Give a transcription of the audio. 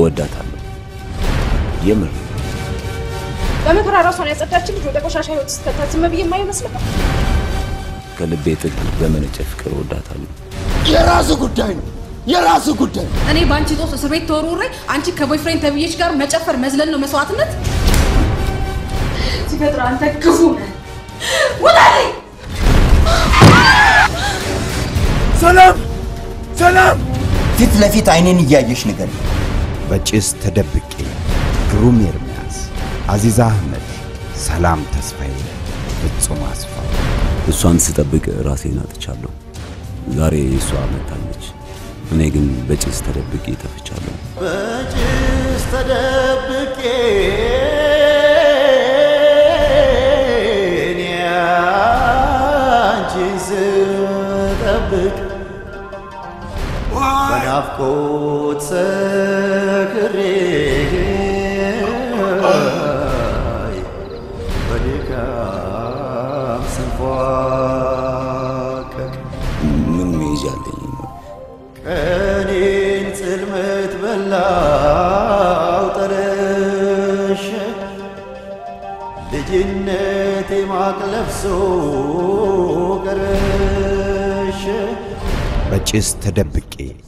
እወዳታለሁ። የምር በመከራ ራሷን ያጸዳችን ልጅ ወደ ቆሻሻ ህይወት ስትከታት ዝም ብዬ የማየው ይመስልሃል? ከልቤ ጥግ በመነጨ ፍቅር እወዳታለሁ። የራሱ ጉዳይ ነው፣ የራሱ ጉዳይ። እኔ በአንቺ ጦስ እስር ቤት ተወርውሬ አንቺ ከቦይፍሬንድ ተብዬሽ ጋር መጨፈር መዝለል ነው መስዋዕትነት? ሲፈጥር አንተ ክፉ ነህ። ውጣልኝ! ሰላም ሰላም! ፊት ለፊት አይኔን እያየሽ ነገር በጭስ ተደብቄ ግሩም ኤርምያስ፣ አዚዛ አህመድ፣ ሰላም ተስፋዬ፣ ፍጹም አስፋው እሷን ስጠብቅ ራሴን አጥቻለሁ። ዛሬ እሷ መታለች፣ እኔ ግን በጭስ ተደብቄ ተፍቻለሁ። በጭስ ተደብቄ እኔ አንቺን ስጠብቅ በናፍቆት ሰክሬ በድካም ስንፏቀቅ ምን መሄጃ አለኝ? ቀኔን ጽልመት በላው ጠረሸ ልጅነቴ ማቅ ለብሶ ቀረሸ በጭስ ተደብቄ